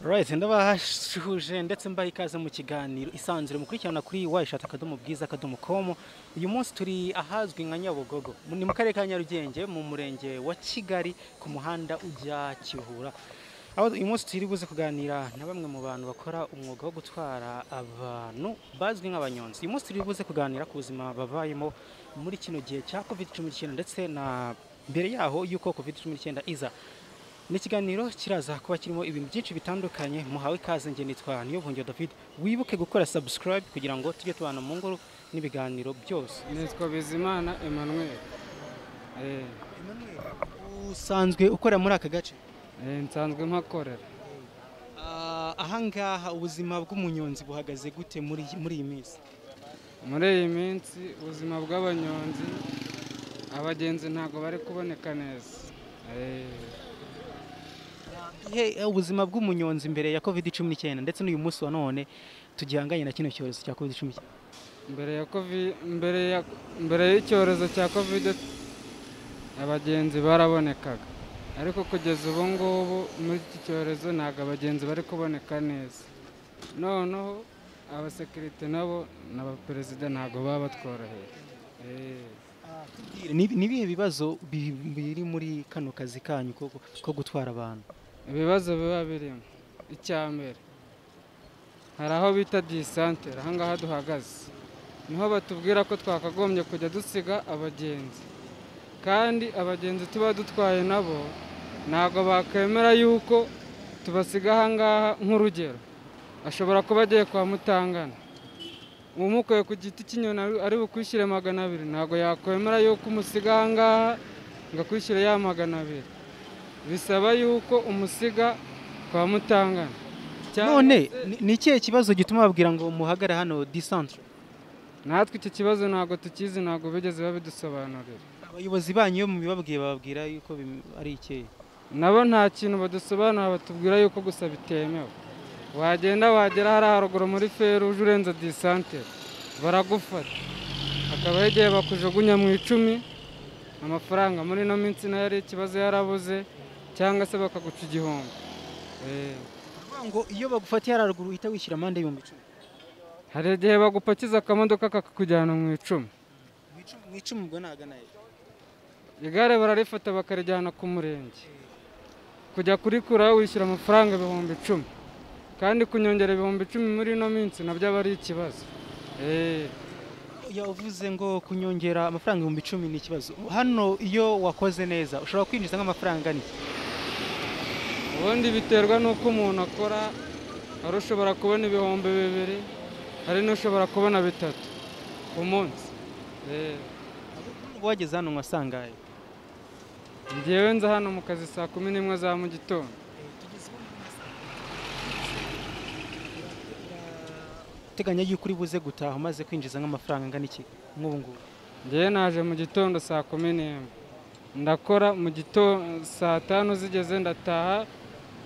murakoze ndabahashuje ndetse mbaye ikaze mu kiganiro isanzure mukurikirana kuri wayishati akadomo bwiza akadomo komu uyu munsi turi ahazwi nka nyabugogo ni mu karere ka nyarugenge mu murenge wa kigali ku muhanda ujya kivura aho uyu munsi turi buze kuganira na bamwe mu bantu bakora umwuga wo gutwara abantu bazwi nk'abanyonzi uyu munsi turi buze kuganira ku buzima babayemo muri kino gihe cya covid cumi n'icyenda ndetse na mbere yaho y'uko covid cumi n'icyenda iza ni ikiganiro kiraza kuba kirimo ibintu byinshi bitandukanye muhawe ikaze nge nitwa niyobungiyo david wibuke gukora subscribe kugira ngo tujye tubana mu ngoro n'ibiganiro byose nitwa bizimana emmanuel Eh, usanzwe ukora muri aka gace eh, nsanzwe mpakorera Ah, ahangaha ubuzima bw'umunyonzi buhagaze gute muri muri iyi minsi muri iyi minsi ubuzima bw'abanyonzi abagenzi ntabwo bari kuboneka neza Eh, ihe ubuzima bw'umunyonzi mbere ya covid cumi n'icyenda ndetse n'uyu munsi wa none tugihanganye na kino cyorezo cya covid cumi n'icyenda mbere ya covid mbere ya mbere y'icyorezo cya covid abagenzi barabonekaga ariko kugeza ubu ngubu muri iki cyorezo ntabwo abagenzi bari kuboneka neza noneho abasekirite nabo n'abaperezida ntabwo baba batworoheye Eh. Ni- ni ibihe bibazo bi- biri muri kano kazi kanyu ko, ko gutwara abantu ibibazo biba birimo icya mbere hari aho bita disantere ahangaha duhagaze niho batubwira ko twakagombye kujya dusiga abagenzi kandi abagenzi tuba dutwaye nabo ntabwo bakemera yuko tubasiga ahangaha nk'urugero ashobora kuba agiye kwa mutangana umukuye ku giti cy'inyoni ari- ari bukwishyure magana abiri ntabwo yakwemera yuko umusiga ahangaha ngo akwishyure ya magana abiri bisaba yuko umusiga kwa mutangana Cyangwa none se- ni- ni ikihe kibazo gituma babwira ngo muhagare hano disantere natwe iki kibazo ntabwo tukizi ntabwo bigeze babidusobanurira abayobozi banyu iyo mubibabwiye bababwira yuko bim- ari ikihe nabo nta kintu badusobanura batubwira yuko gusa bitemewe wagenda wagera hariya haruguru muri feruje urenze disantere baragufata hakabaho igihe bakujugunya mu icumi amafaranga muri ino minsi nayo ari ikibazo yarabuze cyangwa se bakaguca igihombo Eh. Bavuga ngo iyo bagufatiye hararuguru uhita wishyura amande y'ibihumbi icumi hari igihe bagupakiza akamodoka kakakujyana mu icumi Mu icumi- mu icumi ubwo nagana he? igare bararifata bakarijyana ku murenge kujya kurikura wishyura amafaranga ibihumbi icumi kandi kunyongera ibihumbi icumi muri ino minsi nabyo aba ari ikibazo Eh, yavuze ngo kunyongera amafaranga ibihumbi icumi ni ikibazo hano iyo wakoze neza ushobora kwinjiza nk'amafaranga ni ubundi biterwa n'uko umuntu akora hari ushobora kubona ibihumbi bibiri hari n'ushobora kubona bitatu ku munsi Eh, wageze hano wasangaye njyewe nza hano mu kazi saa kumi n'imwe za mu gitondo uteganya yuko uri buze gutaha umaze kwinjiza nk'amafaranga angana iki nk'ubu ngubu njyewe naje mu gitondo saa kumi n'imwe ndakora mu gitondo saa tanu zigeze ndataha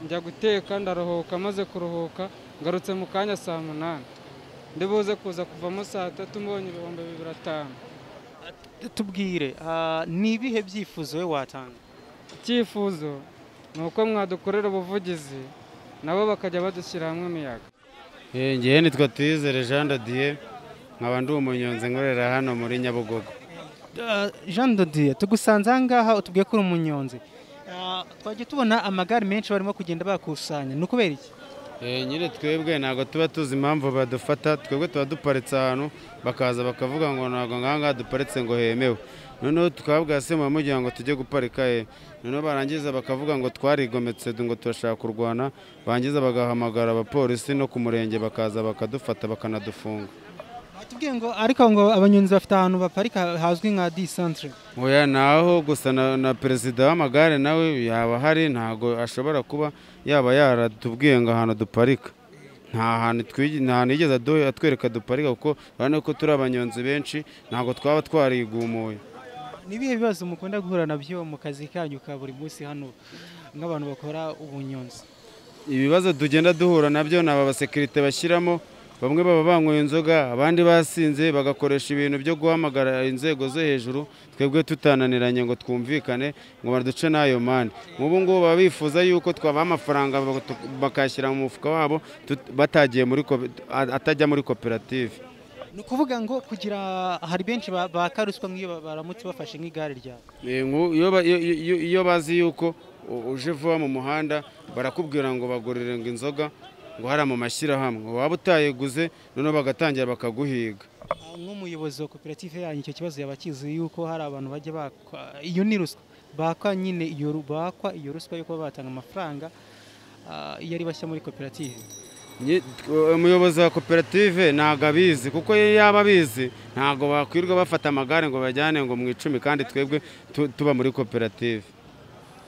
njya guteka ndaruhuka maze kuruhuka ngarutse mu kanya saa munani ndi buze kuza kuvamo saa tatu mbonye ibihumbi bibiri atanu tubwire ah, ni ibihe byifuzo we watanga icyifuzo ni uko mwadukorera ubuvugizi nabo bakajya badushyira hamwe imiyaga ngewe nitwa tuyizere jean dodiye nkaba ndi umunyonzi nkorera hano muri nyabugogo Ah, Jean Dodier tugusanze ahangaha utubwiye ko uri umunyonzi Ah, twajya tubona amagare menshi barimo kugenda bakusanya ni ukubera iki Eh, nyine twebwe ntabwo tuba tuzi impamvu badufata twebwe tuba duparitse ahantu bakaza bakavuga ngo ntabwo ngaha ngaha duparitse ngo hemewe noneho tukababwira se muba mugira ngo tujye guparika he noneho barangiza bakavuga ngo twarigometse ngo turashaka kurwana barangiza bagahamagara abapolisi no ku murenge bakaza bakadufata bakanadufunga batubwiye ngo ariko ngo abanyonzi bafite ahantu baparika hazwi nka disantere oya ni aho gusa na, na perezida w'amagare nawe yaba ahari ntago ashobora kuba yaba yaratubwiye ngo ahantu duparika nta hantu twigi- nta hantu yigeze adu- atwereka duparika kuko urabona ko turi abanyonzi benshi ntabwo twaba twarigumuye ni ibihe bibazo mukunda guhura nabyo mu kazi kanyu ka buri munsi hano nk'abantu bakora ubunyonzi ibibazo tugenda duhura nabyo ni aba basekirite bashyiramo bamwe baba banyweye inzoga abandi basinze bagakoresha ibintu byo guhamagara inzego zo hejuru twebwe tutananiranye ngo twumvikane ngo baduce n'ayo mande nk'ubu ngubu baba bifuza yuko twabaha amafaranga bak- bakayashyira mu mufuka wabo tut- batagiye muri kope- a- atajya muri koperative ni ukuvuga ngo kugira hari benshi ba- baka ruswa nk'iyo ba- baramutse bafashe nk'igare ryabo Eh, ngu- iyo ba- iyo- iyo- iyo bazi yuko u- uje vuba mu muhanda barakubwira ngo bagurire ngo inzoga ngo hariya mu mashyirahamwe waba utayiguze noneho bagatangira bakaguhiga Ah, nk'umuyobozi wa koperative yanyu icyo kibazo yaba akizi yuko hari abantu bajya bakwa iyo ni ruswa bakwa nyine iyo ru- bakwa iyo ruswa yo kuba batanga amafaranga ah, iyo ari bashya muri koperative Nyi- tw- umuyobozi wa koperative ntabwo abizi kuko iyo yaba abizi ntabwo bakwirirwa bafata amagare ngo bajyane ngo mu icumi kandi twebwe tu- tuba muri koperative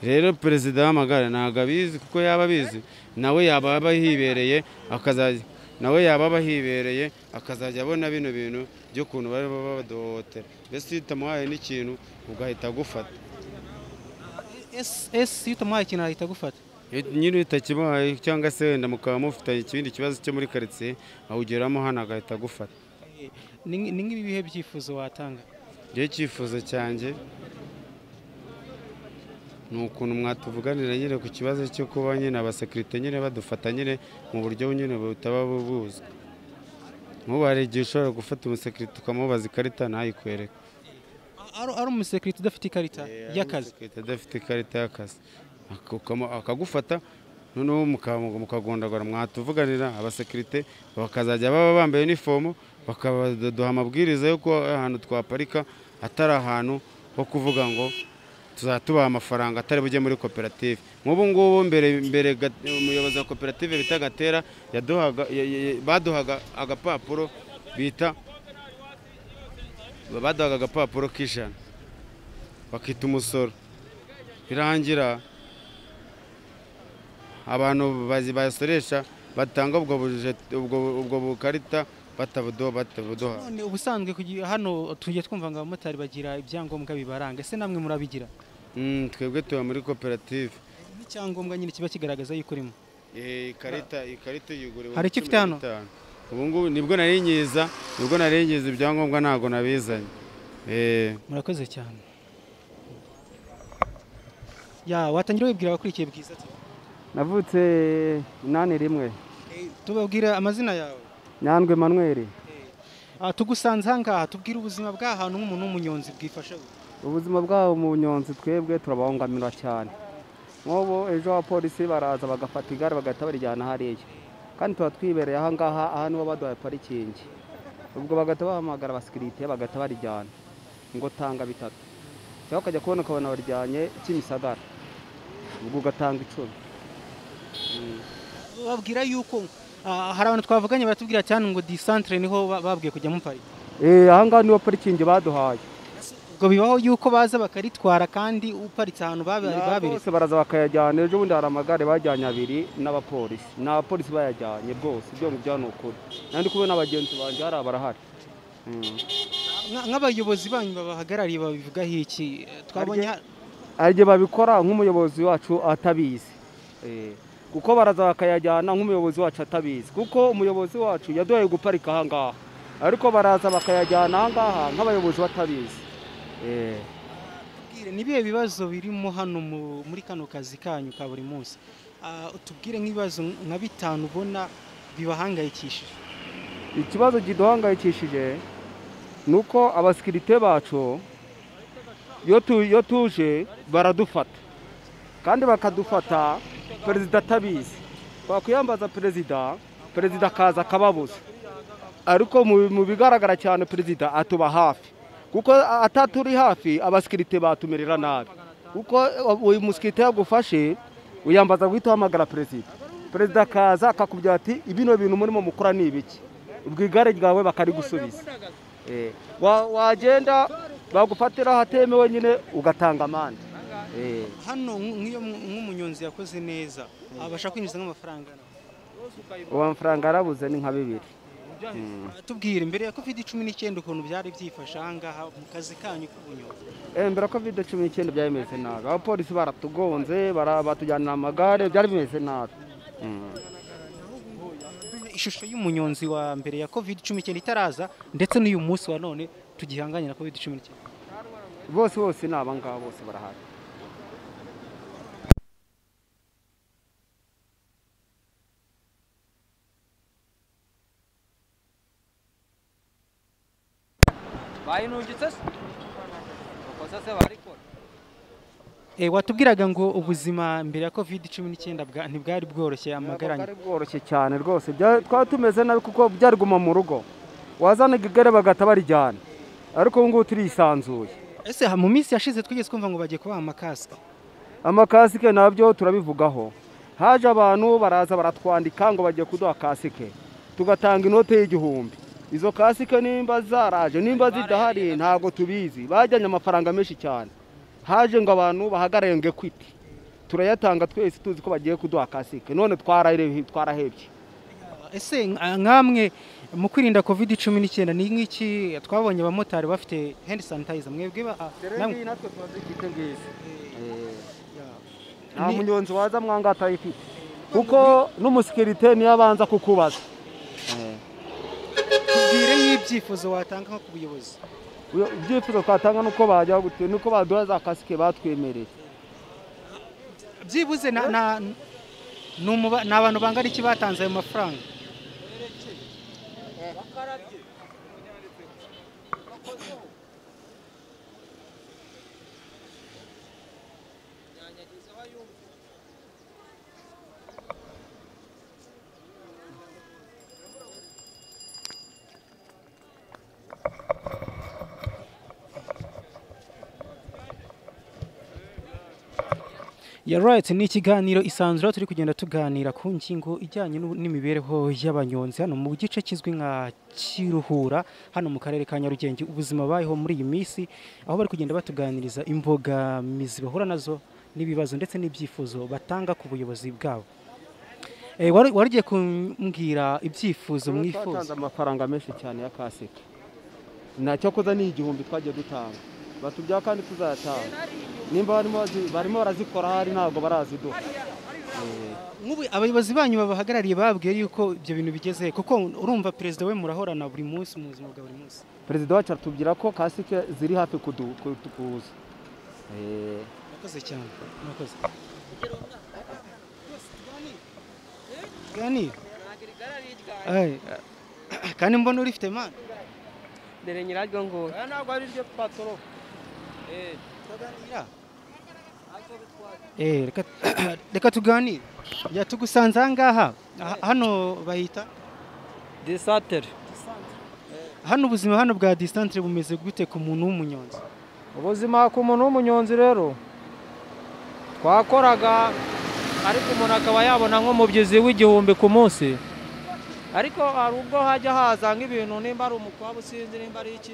rero perezida w'amagare ntabwo abizi kuko yaba abizi nawe yaba aba yibereye akazajya nawe yaba aba yibereye akazajya abona bino bintu by'ukuntu bari baba baduhohotera mbese iyo utamuhaye n'ikintu ugahita agufata ese ese iyo utamuhaye ikintu ahita agufata nyiri utakimuhaye cyangwa se wenda mukaba mufitanye ikindi kibazo cyo muri karitsiye awugeramo hano agahita agufata Eh, ni ni nk'ibihe byifuzo watanga njyewe icyifuzo cyanjye ni ukuntu mwatuvuganira nyine ku kibazo cyo kuba nyine abasekirite nyine badufata nyine mu buryo nyine butaba buzwi nk'ubu hari igihe ushobora gufata umusekirite ukamubaza ikarita ntayikwereke ari ari umusekirite udafite ikarita y'akazi Umusekirite adafite ikarita y'akazi Ak- ukamu- akagufata noneho muka- mukagondagora mwatuvuganira abasekirite bakazajya baba bambaye inifomo bakaduha amabwiriza yo kuba ahantu twaparika atari ahantu ho kuvuga ngo tuzajya tubaha amafaranga atari bujye muri koperative nk'ubu ngubu mbere mbere ga- umuyobozi wa koperative bita gatera yaduhaga ya- ya- ya- baduhaga agapapuro bita baduhaga agapapuro k'ijana bakita umusoro birangira abantu bazi- basoresha batanga ubwo buje- ubwo- ubwo bukarita batabuduha batabuduha none ubusanzwe kugira- hano tujya twumva ngo abamotari bagira ibyangombwa bibaranga ese namwe murabigira Mm, twebwe tuba muri koperative n'icyangombwa nyine kiba kigaragaza yuko urimo Eh, ikarita ikarita uyiguriwe Hari icyo ufite hano? ubu ngubu nibwo nari nyiza nibwo nari nyiza ibyangombwa ntabwo nabizanye Eh, murakoze cyane ya watangira wibwira abakurikiye bwiza ati navutse inani rimwe tubabwira amazina yawe nyandwi manweri Ah, tugusanze ahangaha tubwire ubuzima bw'ahantu nk'umuntu w'umunyonzi bwifasha bute? ubuzima bwabo mu bunyonzi twebwe turabangamira cyane nk'ubu ejo abapolisi baraza bagafata igare bagahita barijyana hariya kandi tuba twibereye ahangaha aha nibo baduhaye parikingi ubwo bagahita bahamagara abasekirite bagahita barijyana ngo tanga bitatu cyangwa ukajya kubona ukabona barijyanye kimisagara ubwo ugatanga icumi Mm. bababwira yuko ah, hari abantu twavuganye baratubwira cyane ngo disantere niho ba- babwiye kujya mupari Eh, ahangaha nibo parikingi baduhaye ubwo bibaho yuko baza bakaritwara kandi uparitse ahantu babe- Na babiri bose baraza bakayajyana ejo bundi hari amagare bajyanye abiri n'abapolisi ni abapolisi bayajyanye bwose ibyo ngibyo ni ukuri nandi ndi kubona abagenzi banjye hari abarahari Mm. Nka- nk'abayobozi banyu babahagarariye babivugaho iki twabonye ha- hari igihe babikora nk'umuyobozi wacu atabizi Eh, kuko baraza bakayajyana nk'umuyobozi wacu atabizi kuko umuyobozi wacu yaduhaye guparika ahangaha ariko baraza bakayajyana ahangaha nk'abayobozi batabizi Eh. Tubwire, ni ibihe bibazo birimo hano mu- muri kano kazi kanyu ka buri munsi Ah, tubwire nk'ibibazo nka bitanu ubona bibahangayikishije ikibazo kiduhangayikishije ni uko abasikirite bacu iyo tu- iyo tuje baradufata kandi bakadufata perezida atabizi bakwiyambaza perezida perezida akaza akababuza ariko mu mu bigaragara cyane perezida atuba hafi kuko ataturi hafi abasikirite batumerera nabi kuko uyu musikirite yagufashe uyambaza guhita uhamagara perezida perezida akaza akakubwira ati ibino bintu murimo mukora ni ibiki ubwo igare ryawe bakarigusubiza Eh, wa- wagenda bagufatira ahatemewe nyine ugatanga amande Eh. hano nk- nk'iyo mu- nk'umunyonzi yakoze neza abasha kwinjiza nk'amafaranga uwo mafaranga yarabuze ni nka bibiri tubwire imbere ya covid cumi n'icyenda ukuntu byari byifashe ahangaha mu kazi kanyu k'ubunyonzi Eh, mbere covid cumi n'icyenda byari bimeze nabi abapolisi baratugonze bara- batujyanira amagare byari bimeze nabi Mm. ishusho y'umunyonzi wa mbere ya covid cumi n'icyenda itaraza ndetse n'uyu munsi wa none tugihanganye na covid cumi n'icyenda bose bose ni aba ngaba bose barahari bayinujitse se ukoze se barikora Eh, watubwiraga ngo ubuzima mbere ya covid cumi n'icyenda bwa- ntibwari bworoshye amagaranye bwari bworoshye cyane rwose bya- twari tumeze nabi kuko byari guma mu rugo wazanaga igare bagahita barijyana ariko ubu ngubu turisanzuye ese ha- mu minsi yashize twigeze twumva ngo bagiye kubaha amakasike amakasike nabyo turabivugaho haje abantu baraza baratwandika ngo bagiye kuduha kasike tugatanga inote y'igihumbi izo kasike nimba zaraje nimba zidahari ntabwo tubizi bajyanye amafaranga menshi cyane haje ngo abantu bahagarare ngo ekwiti turayatanga twese tuzi ko bagiye kuduha kasike none twarahere- twarahebye ese nka- nkamwe mu kwirinda covid cumi n'icyenda ni nk'iki twabonye abamotari bafite hand sanitizer mwebwe ba- ah, namwe- natwe twazifite ngizi ya. nta Ni- munyonzi waza mwanga atayifite kuko n'umusekirite niyo abanza kukubaza tubwire nk'ibyifuzo watanga nko ku buyobozi Uyo- ibyifuzo twatanga ni uko bajya gute- ni uko baduha za kasike batwemereye byibuze na- na- ni umuba- ni abantu bangana iki batanze ayo mafaranga ya right ni ikiganiro isanzure aho turi kugenda tuganira ku ngingo ijyanye n'u- n'imibereho y'abanyonzi hano mu gice kizwi nka kiruhura hano mu karere ka nyarugenge ubuzima bayeho muri iyi minsi aho bari kugenda batuganiriza imbogamizi bahura nazo n'ibibazo ndetse n'ibyifuzo batanga ku buyobozi bwabo Eh, wari wari ugiye kumbwira ibyifuzo Twatanze mwifuza amafaranga menshi cyane ya kasike ntacyo koza ni igihumbi twagiye dutanga batubyaho kandi tuzayatanga nimba barimo bazi- barimo barazikora hari ntabwo baraziduha Nk'ubu abayobozi banyu babahagarariye bababwiye yuko ibyo bintu bigeze he? kuko urumva perezida we murahorana buri munsi mu buzima bwa buri munsi perezida wacu aratubwira ko kasike ziri hafi kudu- kutu- kuza Eh, murakoze cyane murakoze gani Ai, ah, kandi mbona urifite mani dore nyiraryo nguwo ntabwo ari ryo patoro Eh, reka- reka tuganire yatugusanze aha ngaha Ah, hano bahita disantere hano ubuzima hano bwa distance bumeze gute ku muntu w'umunyonzi ubuzima ku muntu w'umunyonzi rero twakoraga ariko umuntu akaba yabona nk'umubyizi w'igihumbi ku munsi ariko hari ubwo hajya haza nk'ibintu nimba ari umukwabo usinzi nimba ari iki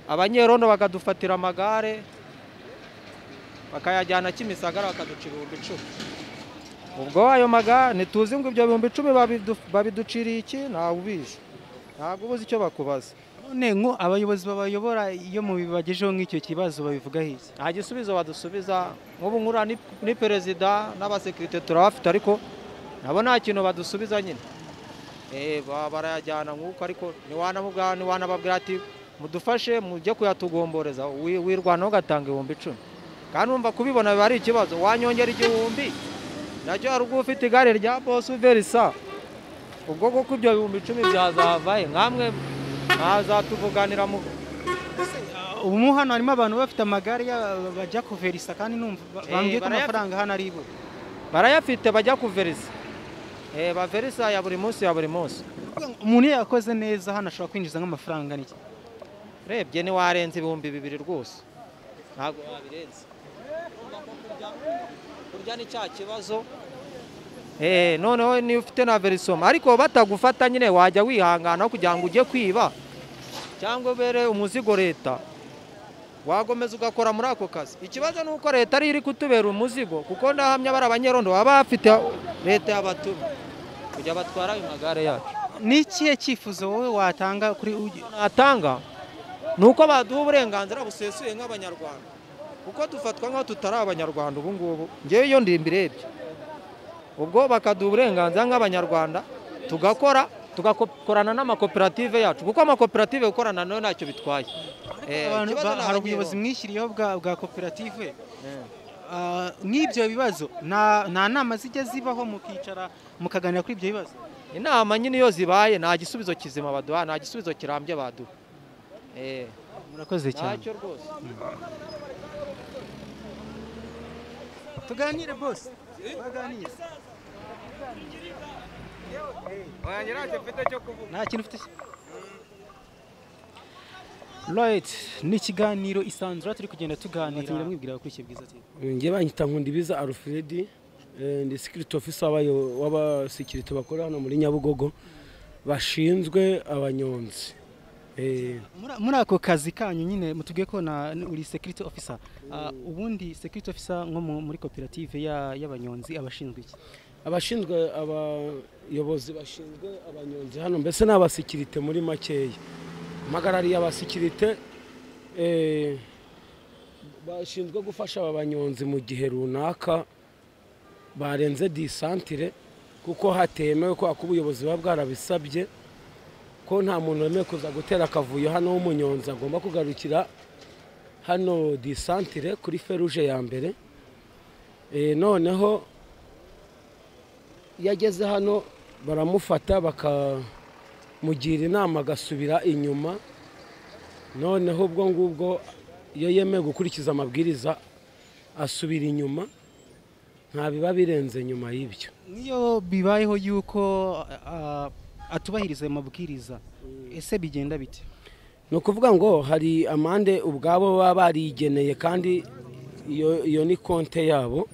abanyerondo bakadufatira amagare bakayajyana kimisagara bakaduca ibihumbi icumi ubwo ayo magare ntituzi ngo ibyo bihumbi icumi babidu- babiduciriye iki ntawe ubizi ntabwo ubuze icyo bakubaza none ngo abayobozi babayobora iyo mubibagejeho nk'icyo kibazo babivugaho iki nta gisubizo badusubiza nk'ubu nkura ni- ni perezida n'abasekirite turabafite ariko nabo nta kintu badusubiza nyine Eh, ba- barayajyana nk'uko ariko ntiwanamubwira ntiwanababwira ati mudufashe mujye kuyatugomboreza wi- wirwanaho ugatanga ibihumbi icumi kandi wumva kubibona biba ari ikibazo wanyongera igihumbi nacyo hari ubwo ufite igare rya bosu verisa ubwo kuko ibyo bihumbi icumi byazavaye nkamwe mwazatuvuganira mu ubu hano harimo abantu bafite amagare ya- bajya kuverisa kandi numva ba- Eh, bambwiye ko barayafite. amafaranga hano ari ibo barayafite bajya kuverisa eh, baverisa ya buri munsi ya buri munsi umuntu iyo yakoze neza hano ashobora kwinjiza nk'amafaranga n'iki urebye ntiwarenza ibihumbi bibiri rwose ntabwo wabirenza kurya ni cya kibazo Eh, noneho niba ufite na verisoma ariko batagufata nyine wajya wihangana kugira ngo ujye kwiba cyangwa ubere umuzigo leta wakomeza ugakora muri ako kazi ikibazo ni uko leta ariyo iri kutubera umuzigo kuko ndahamya bari abanyerondo baba bafite leta y'abatuma kujya batwara ayo magare yacu ni ikihe cyifuzo wowe watanga kuri ugi- natanga ni uko baduha uburenganzira busesuye nk'abanyarwanda kuko dufatwa nk'aho tutari abanyarwanda ubu ngubu ngewe iyo ndimbirebye ubwo bakaduha uburenganzira nk'abanyarwanda tugakora tugakorana n'amakoperative yacu kuko amakoperative gukorana nayo ntacyo bitwaye Eh, Abantu ba- ikibazo ni hari abanyerondo. ubuyobozi mwishyiriyeho bwa bwa koperative Eh. Ah, nk'ibyo bibazo nta nta nama zijya zibaho mukicara mukaganira kuri ibyo bibazo inama nyine iyo zibaye nta gisubizo kizima baduha nta gisubizo kirambye baduha Eh, murakoze cyane ntacyo rwose tuganire bose baganire nta kintu ufite Right, ni ikiganiro isanzura turi kugenda tuganira mwibwira kuri icyo bwiza TV. njye banyita nkundibiza alfred eh, ndi security officer wabayo- w'abasekirite bakora hano muri nyabugogo bashinzwe abanyonzi Eh, Muri- muri ako kazi kanyu nyine mutubwiye ko na uri security officer Ah, ubundi security officer nko mu- muri koperative ya- y'abanyonzi abashinzwe iki abashinzwe abayobozi bashinzwe abanyonzi hano mbese ni abasekirite muri makeya mpagarariye abasekirite eh, bashinzwe gufasha aba banyonzi mu gihe runaka barenze disantire kuko hatemewe kubera ko ubuyobozi buba bwarabisabye ko nta muntu wemewe kuza gutera akavuyo hano w'umunyonzi agomba kugarukira hano disantire kuri feruje ya mbere Eh, noneho iyo ageze hano baramufata bakamugira inama agasubira inyuma noneho ubwo ngubwo iyo yemeye gukurikiza amabwiriza asubira inyuma nta biba birenze nyuma y'ibyo niyo bibayeho yuko ah, atubahiriza ayo mabwiriza ese bigenda bite ni ukuvuga ngo hari amande ubwabo baba barigeneye kandi iyo iyo ni konte yabo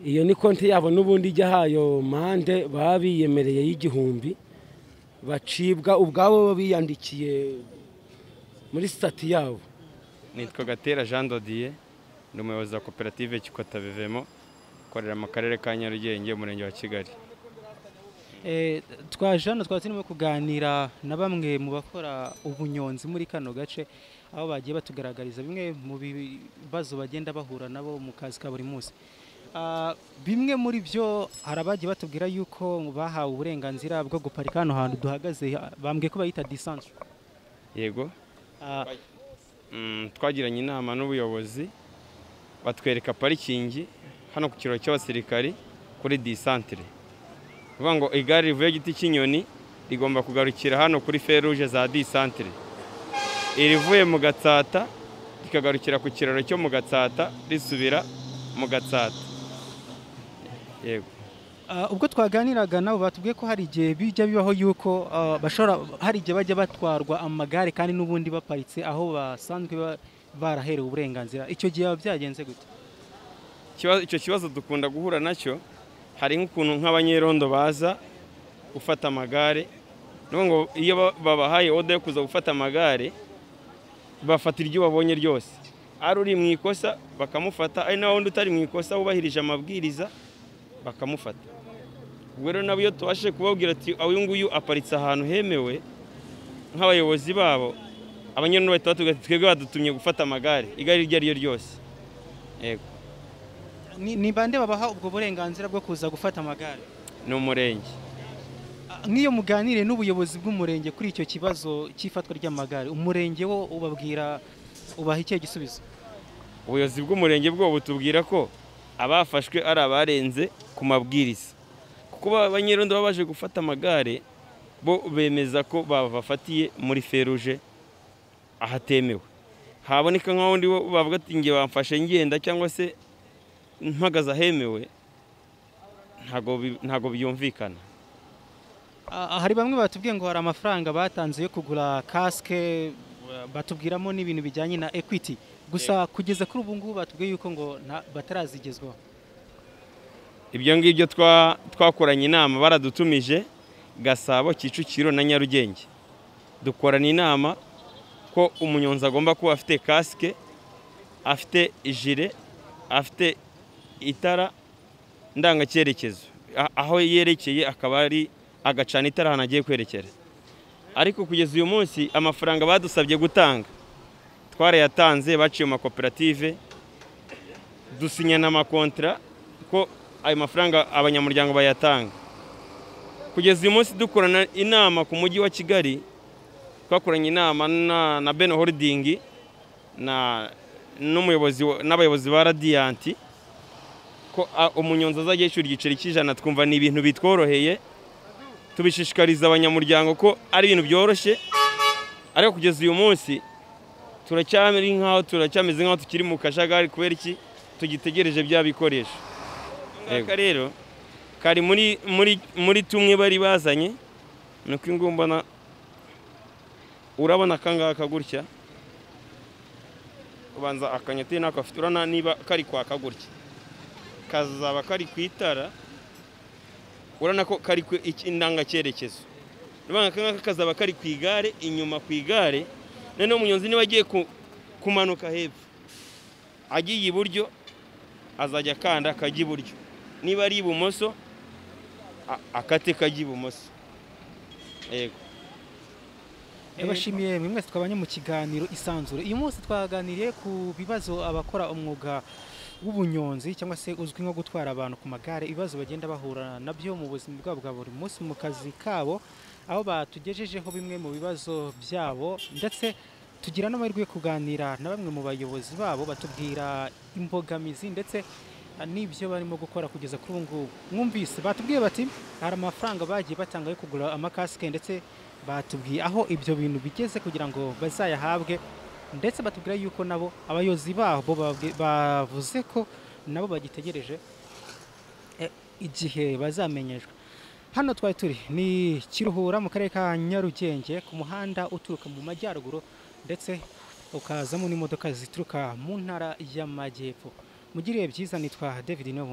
iyo ni konti yabo n'ubundi ijya hayo mande baba biyemereye y'igihumbi bacibwa ubwabo baba biyandikiye muri sitati yabo nitwa gatera jean dodiye ni umuyobozi wa koperative kikota bivemo ukorera mu karere ka nyarugenge umurenge wa kigali Eh, twaje hano twari turimo kuganira na bamwe mu bakora ubunyonzi muri kano gace aho bagiye batugaragariza bimwe mu bibazo bagenda bahura nabo mu kazi ka buri munsi Ah, bimwe muri byo hari abagiye batubwira yuko bahawe uburenganzira bwo guparika hano hantu duhagaze ah, bambwiye ko bayita distance yego Ah, Mm, twagiranye inama n'ubuyobozi batwereka parikingi hano ku kiraro cy'abasirikari kuri disantire kuvuga ngo igare rivuye giti cy'inyoni rigomba kugarukira hano kuri feruje za disantire irivuye mu gatsata rikagarukira ku kiraro cyo mu gatsata risubira mu gatsata yego ah, ubwo twaganiraga nabo batubwiye ko hari igihe bijya bibaho yuko ah, bashobora hari igihe bajya batwarwa amagare kandi n'ubundi baparitse aho basanzwe ba- baraherewe uburenganzira icyo gihe biba byagenze gute Ikibazo- icyo kibazo dukunda guhura nacyo hari nk'ukuntu nk'abanyerondo baza gufata amagare n'ubu ngo iyo ba- babahaye oda yo kuza gufata amagare bafata iryo babonye ryose ari uri mu ikosa bakamufata ari na wundi utari mu ikosa wubahirije amabwiriza bakamufata ubwo rero nabo iyo tubashije kubabwira ati uyu nguyu aparitse ahantu hemewe nk'abayobozi babo abanyerondo bahita batubwira ati twebwe badutumye gufata amagare igare iryo ari ryo ryose yego ni ni bande babaha ubwo burenganzira bwo kuza gufata amagare ni umurenge Ah, nk'iyo muganire n'ubuyobozi bw'umurenge kuri icyo kibazo cy'ifatwa ry'amagare umurenge wo ubabwira ubaha ikihe gisubizo ubuyobozi bw'umurenge bwo butubwira ko abafashwe ari abarenze ku mabwiriza kuko ba- banyerondo baba baje gufata amagare bo bemeza ko babafatiye muri feruje ahatemewe haboneka nk'ahundi bo bavuga ati nge bamfashe ngenda cyangwa se mpagaze ahemewe ntago bi- ntago byumvikana Ah, hari bamwe batubwiye ngo hari amafaranga batanze yo kugura kasike ah, batubwiramo n'ibintu bijyanye na equity gusa kugeza kuri ubu ngubu batubwiye yuko ngo nta- batarazigezwaho ibyo ngibyo twa- twakoranye inama baradutumije gasabo kicukiro na nyarugenge dukorana inama ko umunyonzi agomba kuba afite kasike afite ijire afite itara ndangacyerekezo A- aho yerekeye akaba ari agacana itara ahantu agiye kwerekera ariko kugeza uyu munsi amafaranga badusabye gutanga twarayatanze baciye mu makoperative dusinyana amakontara ko ayo mafaranga abanyamuryango bayatanga kugeza uyu munsi dukorana inama ku mujyi wa kigali twakoranye inama na- na ben holding na n'umuyobozi wa- n'abayobozi ba radiyanti ko a, umunyonzi azajya yishyura igiceri cy'ijana twumva ni ibintu bitworoheye tubishishikariza abanyamuryango ko ari ibintu byoroshye ariko kugeza uyu munsi turacyari nk'aho turacyameze nk'aho tukiri mu kajagari kubera iki tugitegereje bya bikoresho aka rero kari muri muri muri tumwe bari bazanye ni uko ingumbana urabona akangaka gutya ubanza akanyoteri nako afite urabona niba kari kwaka gutya kazaba kari ku itara urabona ko kari ku iki- indangacyerekezo urabona akangaka kazaba kari ku igare inyuma ku igare noneho umunyonzi niba agiye ku- kumanuka hepfo agiye iburyo azajya akanda akajya iburyo niba ari ibumoso a- akate kajya ibumoso yego Yabashimiye mwe mwese twabanye mu kiganiro isanzure. Uyu munsi twaganiriye ku bibazo abakora umwuga w'ubunyonzi cyangwa se uzwi nko gutwara abantu ku magare, ibibazo bagenda bahura nabyo mu buzima bwabo bwa buri munsi mu kazi kabo, aho batugejejeho bimwe mu bibazo byabo ndetse tugira n'amahirwe yo kuganira na bamwe mu bayobozi babo batubwira imbogamizi ndetse ah, n'ibyo barimo gukora kugeza kuri ubu ngubu mwumvise batubwiye bati hari amafaranga bagiye batanga yo kugura amakasike ndetse batubwiye aho ibyo bintu bigeze kugira ngo bazayahabwe ndetse batubwira yuko nabo abayobozi babo babwi- bavuze ko nabo bagitegereje eh, igihe bazamenyeshwa hano twari turi ni kiruhura mu karere ka nyarugenge ku muhanda uturuka mu majyaruguru ndetse ukazamo n'imodoka zituruka mu ntara y'amajyepfo mugiriye byiza nitwa david Niyonkuru.